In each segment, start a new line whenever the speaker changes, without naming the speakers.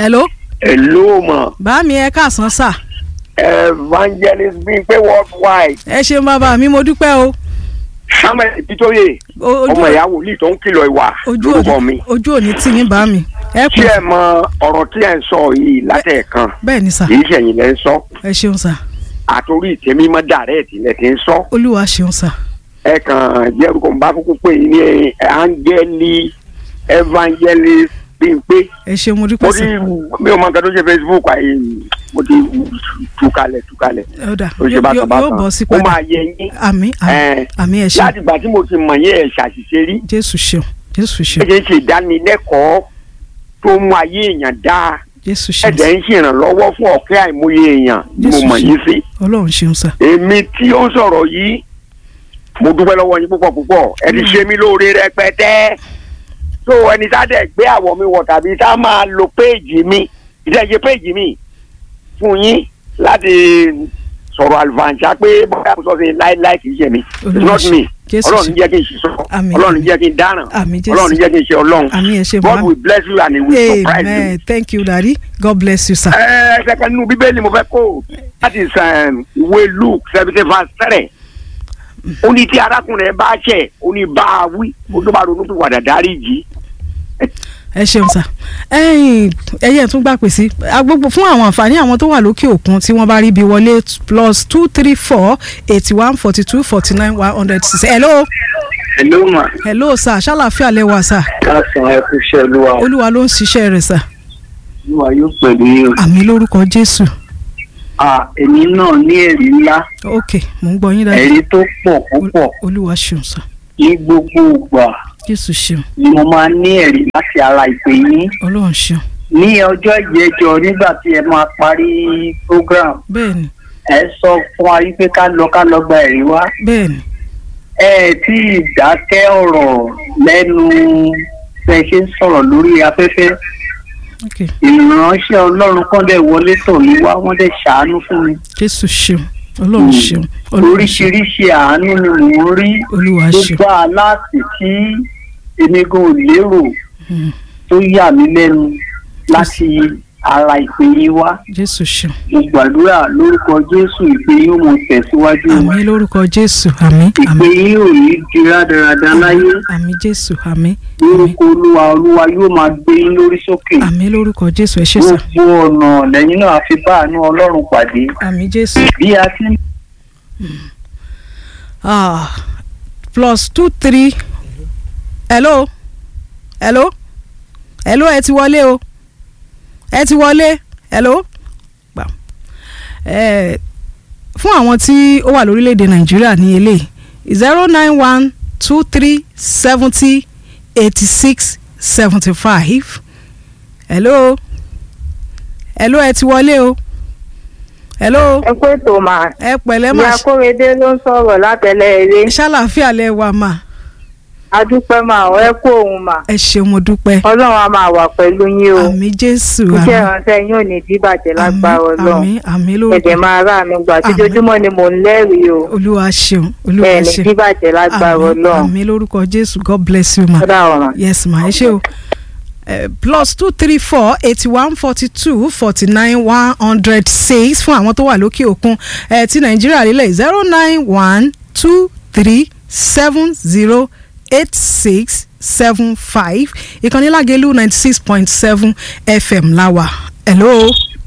hello
Hello mà
bá mi ẹ káàsán sà
evangelist Bímpé worldwide
ẹ ṣeun bàbá mi mo dúpẹ́ o
Samuel Bitoye
O- ojú
ọmọ ìyá wòlíì tó ń kìlọ̀ ìwà
ojú
lórúkọ
òní
mi
ojú òní tì yín bá mi ẹ
tí
pè
ẹ mọ ọ̀rọ̀ tí ẹ ń sọ yìí látẹ̀ẹ̀kan
bẹ́ẹ̀ ni sà
kì í ṣẹ̀yìn lẹ́ ń sọ
ẹ ṣeun sà
àtòrí ìtẹ́mímọ́ dàrẹ́ẹ̀tì lẹ́ ti ń sọ
olúwa ṣeun sà
ẹ kàn jẹ́ orúkọ ń bá kúkú pé ní angeli evangelist Bímpé
ẹ ṣeun mo
mo
dúpẹ́
ti
sà
mi ò mọ nǹkan tó ṣe Facebook àyè mo ti túkalẹ̀ túkalẹ̀
ó dà
ó ṣe
yóò
bákan
yóò
bákan
bọ̀ sí
ó
padà
máa yẹ yín
àmì
ẹ,
àmì ẹ ṣeun
láti ìgbà tí mo ti mọ̀ yín ẹ̀ ṣàṣìṣe rí
jésù ṣeun jésù
ẹ
ṣeun
ṣe ń ṣe ìdánilẹ́kọ̀ọ́ tó mú ayé èèyàn dáa
jésù
ẹ
ṣeun
dẹ̀ ń ṣèrànlọ́wọ́ fún ọ̀kẹ́ àìmọye èèyàn ni mo
Jésù
mọ̀
ṣe.
yín sí
ọlọ́run ṣeun sà
èmi tí ó ń sọ̀rọ̀ yìí mo dúpẹ́ lọ́wọ́ yín púpọ̀ púpọ̀ ẹ ti ṣe mí lóore rẹpẹtẹ tó ẹni tá dẹ̀ gbé àwọ̀ mi wọ̀ tàbí tá máa lo péèjì mi ìdẹ́jẹ́ péèjì mi fún yín láti sọ̀rọ̀ àlùfàǹṣá pé bóyá mo sọ sí láíláí kì í ṣe mi it's
Olúwa
not
ṣe.
me
Jésù
ọlọ́run
ṣe.
jẹ́ kí n ṣe sọ
Àmín.
ọlọ́run jẹ́ kí n dáràn
Àmín, Jésù.
ọlọ́run jẹ́ kí n ṣe ọlọ́run
àmì ẹ ṣe
God
bá
will bless you and he will surprise you.
amen thank you daddy god bless you sir.
ẹ ẹsẹ̀ kan nínú bíbélì mo fẹ́ kó láti sàn ìwé luke seventy verse three ó ní tí arákùnrin ẹ bá ṣẹ̀ ó ní bá a wí ó tó bá ronú tó wàdà dárí jì
ẹ ṣeun sà ẹyìn ẹyẹ tún gbà pè sí agbègbè fún àwọn àǹfààní àwọn tó wà lókè òkun tí wọ́n bá rí bí wọlé plus two three four eighty one forty two forty nine one hundred six hello
Hello ma.
hello sà ṣàlàfíà lẹwà sà
Káàsán ẹ kú iṣẹ́ olúwa.
olúwa ló ń ṣiṣẹ́ rẹ̀ sà
Olúwa yóò pẹ̀lú yín. o.
àmì lórúkọ jésù
À èmi náà ní ẹ̀rí ńlá.
ok mò ń gbọ́ yín dájú
Ẹ̀rí tó pọ̀ púpọ̀.
olúwa ṣeun sà
Ní gbogbo ìgbà
jésù ṣeun
ni mo máa ní ẹ̀rí láti ara ìpè yín.
ọlọ́run ṣeun
Ní ọjọ́ ìjẹjọ nígbà tí ẹ máa parí program,
bẹ́ẹ̀ ni
ẹ sọ fún wa wípé ká lọ ká lọ gba ẹ̀rí wá.
bẹ́ẹ̀ ni
Ẹ tí ì dákẹ́ ọ̀rọ̀ lẹ́nu bẹ́ ṣe ń sọ̀rọ̀ lórí afẹ́fẹ́.
ok
Ìránṣẹ́ Ọlọ́run kan dẹ̀ wọlé tọ̀ mí wá, wọ́n dẹ̀ ṣàánú fún mi.
jésù ṣeun ọlọ́run ṣeun ọlọ́run ṣeun
oríṣiríṣi àánú ni mò ń rí
olúwa
tó
ṣeun
gbà láti tí èmi gan ò lérò
Mm,
tó yà mí lẹ́nu láti ara ìpè yín wá
jésù ṣeun
mo gbàdúrà lórúkọ jésù ìpè yín ó mọ tẹ̀síwájú
àmì lórúkọ jésù àmì
ìpè
àmì
yín ò ní di rádaràda láyé
àmì jésù àmì àmì
lórúkọ olúwa olúwa yóò máa gbé yín lórí sókè
àmì lórúkọ jésù ẹ ṣé sà
gbogbo ọ̀nà lẹ́yìn náà fi bá àánú ọlọ́run pàdé
àmì jésù
bí a ti ń
ah plus two three hello hello hello ẹ ti wọlé o ẹ ti wọlé hello gbà ẹ fún àwọn tí ó wà lórílẹ̀‐èdè nàìjíríà ní eléyìí zero nine one two three seventy eighty six seventy five hello hello ẹ ti wọlé o hello
ẹ pé tó máa
ẹ pẹ̀lẹ́
ìyá
máa
kórèdé ló ń sọ̀rọ̀ látẹ̀lẹ́ eré
ṣàlàáfíà lẹ wà máa
adúpẹ́ máa ọ ẹ kó òun mà
ẹ ṣeun mo dúpẹ́
ọlọ́run á máa wà pẹ̀lú yín o
àmì jésù
iṣẹ́
àmì
ìránṣẹ́ yín ò ní díbàjẹ́ lágbára ọlọ́run
àmì àmì
ẹ̀dẹ̀
lórúkọ
máa rà mí gbà
Àmín.
tíjojúmọ́ ni mò ń lẹ́rìí o
olúwa ṣeun olúwa
ẹ̀ ní
ṣeun
díbàjẹ́ lágbára
àmì
ọlọ́run
àmì lórúkọ jésù god bless you ma
ọ̀dà ọ̀ràn.
yes ma ẹ ṣé o Eh, plus two three four eighty one forty two forty nine one hundred six fún àwọn tó wà lókè òkun eh, ti nàìjíríà lílẹ̀ zero nine one two three seven zero eight six seven five ìkànnì lágẹ̀lú ninety six point seven fm láwà hello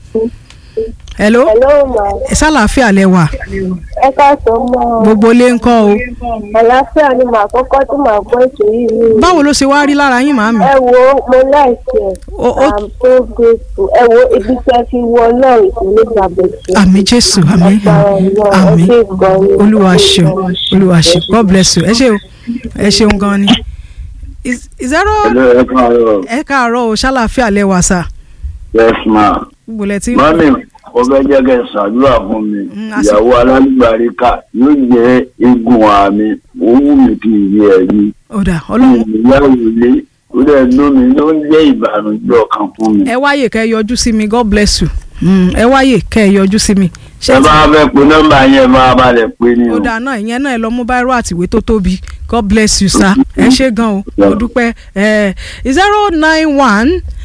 hello
Hello ma.
ẹ sálàáfíà lẹ wà
Ẹ káàsán mọ́.
gbogbo ilé ń kọ́ o
Àlàáfíà ni màá kọ́kọ́ tí màá gbọ́ ètò yìí ní.
báwo ló ṣe wá rí lára yín màámi
Ẹ wo mo láìsí ẹ̀.
O- o-
I'm so grateful. Ẹ wo ibi tí ẹ fi wọ náà ìpínlẹ̀ ìgbàgbọ́sẹ̀.
àmì jésù àmì àmì olúwa ṣeun olúwa ṣeun god bless you ẹ ṣé o ẹ ṣeun gan ni Is- zero
Hello, ẹ káàárọ̀.
ẹ káàárọ̀ o ṣàlàáfíà lẹ́wà sà
Yes ma.
gbogbo lẹ ti
Mọ́mí, mo fẹ́ jẹ́ kẹ́ ẹ ṣàdúrà fún mi.
Mm, àsìkò-
Ìyàwó alálùbáríkà yóò jẹ́ eégún àmì. Ó wù mí kí n rí ẹ̀rí.
ọ̀dà ọlọ́run
Ìyàwó ilé, ó dẹ̀ ló mi ló ń jẹ́ ìbànújẹ́ ọkàn fún mi.
ẹ wáyè kẹ́ ẹ yọjú sí mi god bless you Mm, ẹ wáyè kẹ́ ẹ yọjú sí mi
Ẹ bá fẹ́ pe nọ́mbà yẹn máa balẹ̀ pé ní o.
ọ̀dà náà ìyẹn náà ẹ lọ mú báírò àtìwé tó tóbi god bless you sir ẹ ṣé gan o mo dúpẹ́ ẹ zero nine one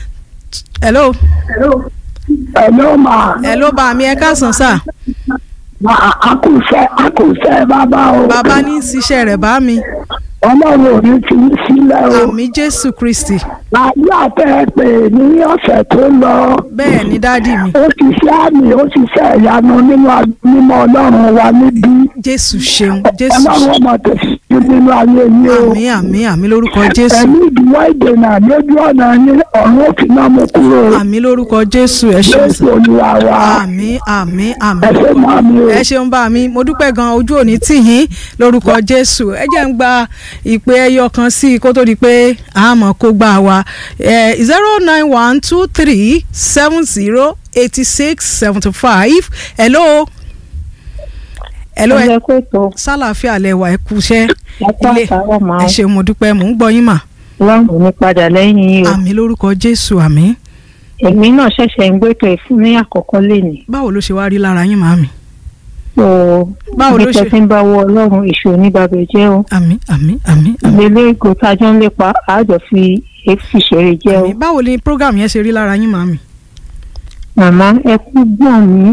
hello
Hello ma.
hello bá mi ẹ káàsán sà
Ma akùsẹ́ akùsẹ́ bàbá o.
bàbá ní í ṣiṣẹ́ rẹ̀ bá mi
Ọlọ́run ò ní fi í sílẹ̀ o.
àmì jésù kristi
Láyé àtẹ pé ní ọ̀sẹ̀ tó lọ.
bẹ́ẹ̀ ni dádì mi
Ó ti ṣe àmì ó ti ṣe ìyanu nínú mímọ́ Ọlọ́run wa níbí.
jésù ṣeun jésù
Ọlọ́run
ṣeun
ọmọ tẹ̀síwájú nínú ayé yín o.
àmì àmì àmì lórúkọ jésù
Ẹ̀mí ìdíwọ́ ìdènà lójú ọ̀nà yín ọ̀run ó fi náà mú kúrò.
àmì lórúkọ jésù ẹ ṣeun
Jésù
sà
Olúwa wa.
àmì àmì àmì
Ẹ ṣé mọ́ mi o.
ẹ ṣeun bá mi mo dúpẹ́ gan ojú òní tì yín lórúkọ jésù ẹ jẹ́ ń gba ìpè ẹyọ kan sí i kó tó di pé àmọ́ kó gbà wá zero nine one two three seven zero eighty six seventy five hello hello ẹ
ẹ kó tó
sálàáfíà lẹwà ẹ kúṣẹ́
lápá
ilé
àtàwọn máa
ẹ ṣeun mo dúpẹ́ mò ń gbọ́ yín mà
lọ́rùn ní padà lẹ́yìn yìí o
àmì lórúkọ jésù àmì
èmi náà ṣẹ̀ṣẹ̀ ń gbẹ́tọ̀ ẹ̀ fún ní àkọ́kọ́ lénìí
báwo ló ṣe wá rí lára yín màámi
so
Báwo ló
ibi
ṣe-
tẹ́ fi ń bá wọ ọlọ́run èṣù oníbàbẹ̀ jẹ́ o
àmì àmì àmì àmì
ìgbélé ìgò tájọ́ ń lépa àjọ fi èéfì ṣeré jẹ́ o
àmì báwo ni program yẹn ṣe rí lára yín màámi.
màmá ẹ kú gbọ̀n mí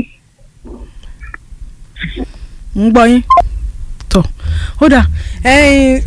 ń gbọ́ yín tọ̀ ó dà ẹ̀yin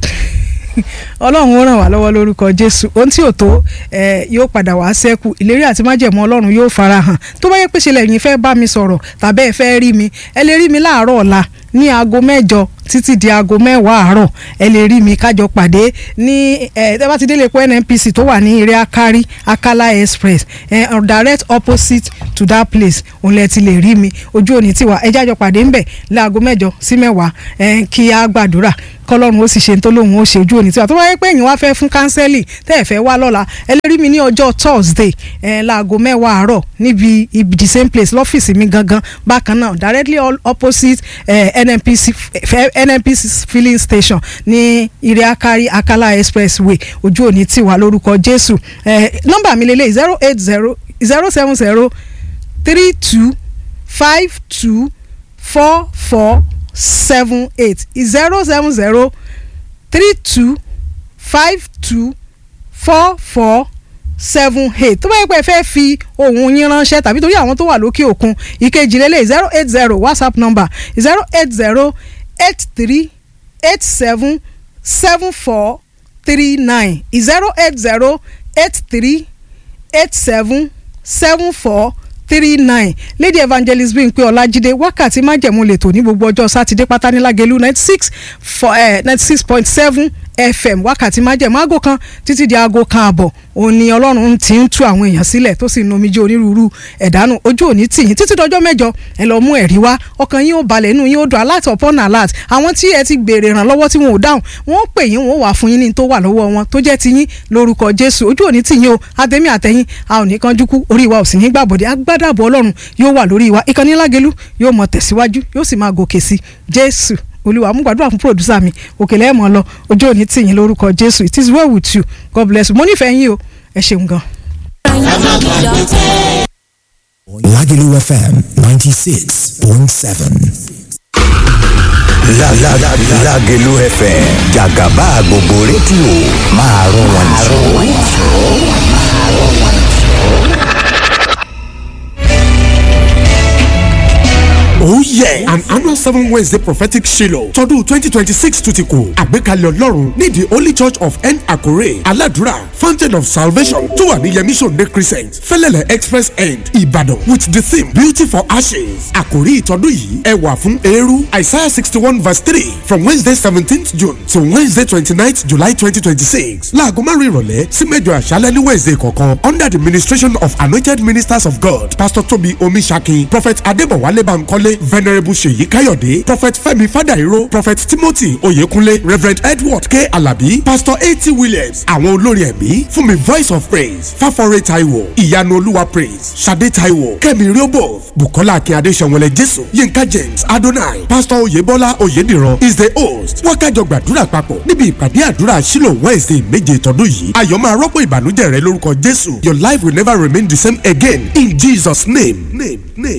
ọlọ́run ó ràn wá lọ́wọ́ lórúkọ jésù ohun tí ò tó ẹ, yóò padà wá sẹ́kù ìlérí àti májẹ̀mú ọlọ́run yóò fara hàn tó bá yẹ pé ṣe lẹ́yìn fẹ́ bá mi sọ̀rọ̀ tàbí ẹ fẹ́ rí mi ẹ lè rí mi láàárọ̀ ọ̀la ní aago mẹ́jọ títí di aago mẹ́wàá àárọ̀ ẹ lè rí mi kájọ pàdé ní ẹ tẹ́ bá ti délé epo nnpc tó wà ní eré akari akala express ẹ direct opposite to that place òun lẹ ti lè rí mi ojú òní tiwa ẹ jájọ pàdé ńbẹ̀ láago mẹ́jọ sí mẹ́wàá ẹ kí á gbàdúrà kọlọ́run ó sì ṣe tó lóun ó ṣe ojú òní tiwa tó wáyé pé èyàn wá fẹ́ fún kánsẹ́lì tẹ́ ẹ̀ fẹ́ wá lọ́la ẹ lè rí mi ní ọjọ́ thursday ẹ láago mẹ́wàá àárọ̀ níbi ibi the same place lọ́fíìsì mi gangan bákan náà directly all opposite eh, nnpc f- nnpc filling station ní iriakari akala expressway ojú òní tiwa lórúkọ jésù eh, nọ́mbà mi lélẹ̀ zero eight zero zero seven zero three two five two four four seven eight zero seven zero three two five two four four seven eight tó bá yẹ pé ẹ fẹ́ fi ohun yín ránṣẹ́ tàbí torí àwọn tó wà lókè òkun ìkejì lélẹ̀ zero eight zero whatsapp number zero eight zero eight three eight seven seven four three nine zero eight zero eight three eight seven seven four three nine lady evangelist Bímpé Ọlájídé wákàtí májẹ̀mú lètò ní gbogbo ọjọ́ sátidé pátá ní Lágelú ninety six ninety six point seven fm wákàtí májẹ̀mú aago kan títí di aago kan àbọ̀ òun ni ọlọ́run ti ń tú àwọn èèyàn sílẹ̀ tó sì ń nomijé onírúurú ẹ̀dánù ojú òní tìyín títí dọjọ́ mẹ́jọ ẹ lọ mú ẹ̀rí wá ọkàn yín ó balẹ̀ inú yín ó dùn alert upon alert àwọn tí ẹ ti gbèrè ìrànlọ́wọ́ tí wọn ò dáhùn wọn ó pè yín wọn ó wà fún yín ní tó wà lọ́wọ́ wọn tó jẹ́ tiyín lórúkọ jésù ojú òní tìyín o àtẹ̀mí àtẹ̀yìn a ò ní kánjú kú orí wa ò sì ní gbàbọ̀dé agbádàbọ̀ ọlọ́run yóò wà lórí wa ìkànnì lágẹ̀lú yóò mọ tẹ̀síwájú yóò sì máa gòkè sí jésù olúwa mú gbàdúrà fún pòdùsà mi òkèlè ẹ̀ mọ́ lọ ojú òní tìyín lórúkọ jésù it is well with you god bless you mo nífẹ̀ẹ́ yín o ẹ ṣeun gan.
Lagelu FM 96.7.
La la la Lagelu FM Jagaba gbogbo rédíò máa rọ wọn
Oh yeah! An annual seven Wednesday prophetic Shiloh tọdún twenty twenty six tún ti kù. Àgbékalẹ̀ Ọlọ́run ní the Holy Church of N Akure Aladura Fountain of Salvation tó wà ní Yemi Sunday Crescent Fẹ́lẹ́lẹ̀ Express End Ìbàdàn with the theme Beauty for Ashes. Àkòrí ìtọ́dún yìí ẹwà fún eérú Isaiah sixty one verse three from Wednesday seventeenth June to Wednesday twenty ninth July twenty twenty six. Láago márùn-ún ìrọ̀lẹ́ sí mẹ́jọ àṣálẹ́ ní Wednesday kọ̀ọ̀kan under the ministration of anointed ministers of God Pastor Tobi Omisaki Prophet Adébọ̀wálé Bankole venerable seyi kayode prophet femi fadairo prophet timothy oyekunle reverend edward k alabi pastor a.t. williams àwọn olórin ẹ̀mí fún mi voice of praise fáforé taiwo ìyanu olúwa praise sade taiwo kẹ́mi riobo bukola akínyade sẹ̀wọ̀lẹ̀ jésù yinka james adonai pastor oyebola oyediran is the host wákàjọ gbàdúrà papọ̀ níbi ìpàdé àdúrà sílò wednesday méje tọdún yìí ayọ̀ máa rọ́pò ìbànújẹ́ rẹ lórúkọ jésù your life will never remain the same again in jesus name name name.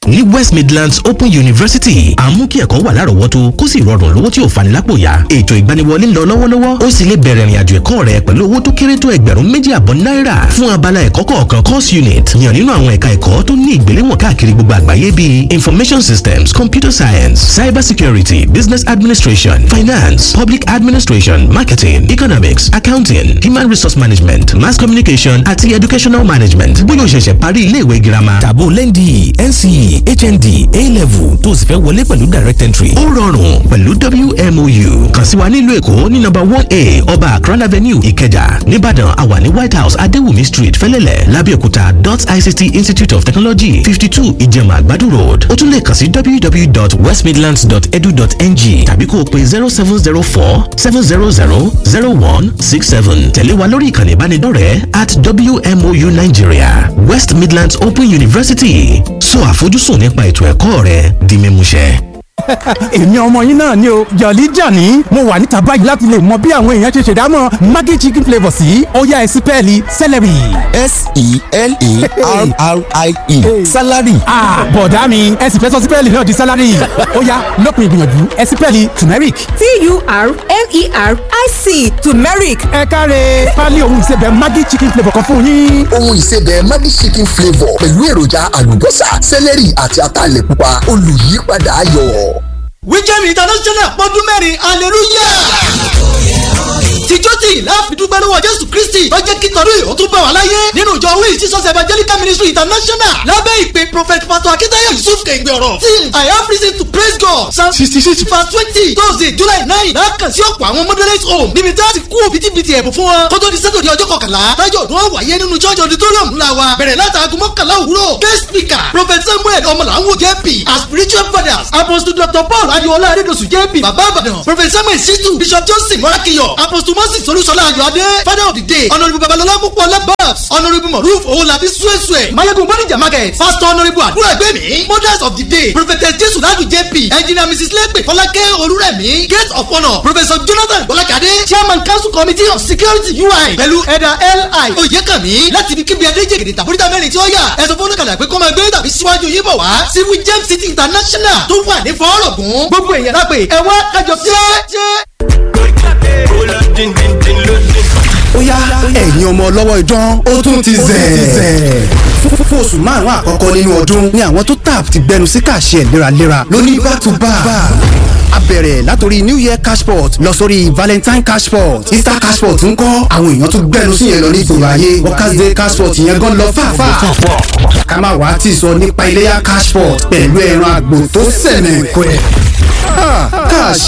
ní West Midlands Open University àmú kí ẹ̀kọ́ wà lárọ̀ọ́wọ́tó kó sì rọrùn lówó tí ò fani lápò yá ètò ìgbaniwọlé ń lọ lọ́wọ́lọ́wọ́ ó sì lè bẹ̀rẹ̀ ìrìnàjò ẹ̀kọ́ rẹ pẹ̀lú owó tó kéré tó ẹgbẹ̀rún méjì àbọ̀ náírà fún abala ẹ̀kọ́ kọ̀ọ̀kan course unit yàn nínú àwọn ẹ̀ka ẹ̀kọ́ tó ní ìgbéléwọ̀n káàkiri gbogbo àgbáyé bíi information systems computer science cyber security business administration finance public administration marketing economics accounting human resource management mass communication àti educational management bóyá o ṣẹ̀ṣẹ̀ parí iléèwé girama
tàbó lẹ́ndì NCE HND A-level tó o sì fẹ́ wọlé pẹ̀lú direct entry.
ó rọrùn pẹ̀lú WMOU kàn sí wa nílùú èkó ní nọ́mbà one a ọba akran avenue ìkẹjà nìbàdàn àwa ní white house adéwùmí street fẹ́lẹ́lẹ̀ lábẹ́òkúta dot ict institute of technology fifty two ìjẹ̀mà àgbàdo road ó tún lè kàn sí www.westmidlands.edu.ng tàbí kó o pe zero seven zero four seven zero zero zero one six seven tẹ̀lé wa lórí ìkànnì ìbánidọ́rẹ̀ẹ́ at WMOU Nigeria West Midlands Open University sọ àfojúsùn nípa ètò ẹ̀kọ́ rẹ di mímúṣẹ.
èmi ọmọ yín náà ni o jọ̀lí jàní mo wà níta báyìí láti lè mọ bí àwọn èèyàn ṣe ṣèdámọ̀ maggi chicken flavour sí ọ̀yá ẹ̀sìn pẹ́ẹ́lí celery.
s-e-l-e-r-r-i-e salary.
bọ̀dá mi ẹ̀sìn fẹ́ sọ sí pẹ́ẹ́lí náà di salary ọ̀yá lópin ìgbìyànjú ẹ̀sìn pẹ́ẹ́lí turmeric.
t-u-r-m-e-r-i-c turmeric.
ẹ káre pálí ohun ìsebẹ̀ maggi chicken flavour kan fún yín.
ohun ìsebẹ̀ maggi chicken flavour pẹ̀lú èròjà àlùbọ́sà celery àti ataalẹ̀ pupa olùyípadà ayọ̀
wíjẹ́mi international pọ́dún mẹ́rin hallelujah tìjọ́ tí láàfidúgbẹ́ lọ́wọ́ jésù kristi tó jẹ́ kí tọ́lú ìhó tún bá wà láyé nínú ìjọ wíì jesus evangelical ministry international lábẹ́ ìpè prophet pastor akitayo yusuf kẹ̀gbẹ́ ọ̀rọ̀ tí i have reason to praise god psalm sixty six verse twenty thursday july nine lákàn sí ọ̀pọ̀ àwọn moderate home níbi tí a ti kú òbítíbitì ẹ̀bùn fún wọn kó tó di sátọ̀dẹ̀ ọjọ́ kọkànlá tájọ́ ọdún wọn wáyé nínú church auditorium ńlá wa bẹ̀rẹ̀ látàgùn mọ́kànlá òwúrọ̀ guest speaker prophet samuel ọmọlàwọ̀ jp as spiritual fathers apostle dr paul adiola adedosu jp baba abadan prophet samuel shitu bishop johnson morakiyo apostle moses olúṣọlá ayọ̀adé father of the day honourable babalọlá púpọ̀lá babs honourable moruf owolabi suesue mayegun bonija market pastor honourable àdúrà ẹgbẹ́mi mothers of the day prophetess jesu ladu jp engineer mrs lepe fọlákẹ́ olúrẹ̀mí gate of honour professor jonathan bọ́lákadé chairman council committee of security ui pẹ̀lú ẹ̀dà li oyèkànmí láti ibi kíbi adéjègèdè tàbúrítà mẹ́rin tí ó yà ẹ̀sọ́ fún oníkàlà pé kó máa gbé tàbí síwájú yín bọ̀ wá sí wijem city international tó wà ní fọ́ọ̀rọ̀gùn gbogbo èèyàn lápè ẹ̀wọ́n kájọ jẹ́
ó yá ẹ̀yin ọmọ ọlọ́wọ́ idán ó tún ti zẹ̀. fún oṣù márùn-ún àkọ́kọ́ nínú ọdún ni àwọn tó tap ti gbẹnu sí kàṣẹ léraléra lóní back to back. a bẹ̀rẹ̀ látòrí new year cashport lọ sórí valentine cashport easter cashport ń kọ́ àwọn èèyàn tó gbẹnu sí yẹn lọ ní ìgboro ayé workers day cashport yẹn gan lọ fàáfàá. ká má wàá tì sọ nípa iléyà cashport pẹ̀lú ẹran àgbò tó sẹ̀nẹ̀ pẹ́. cash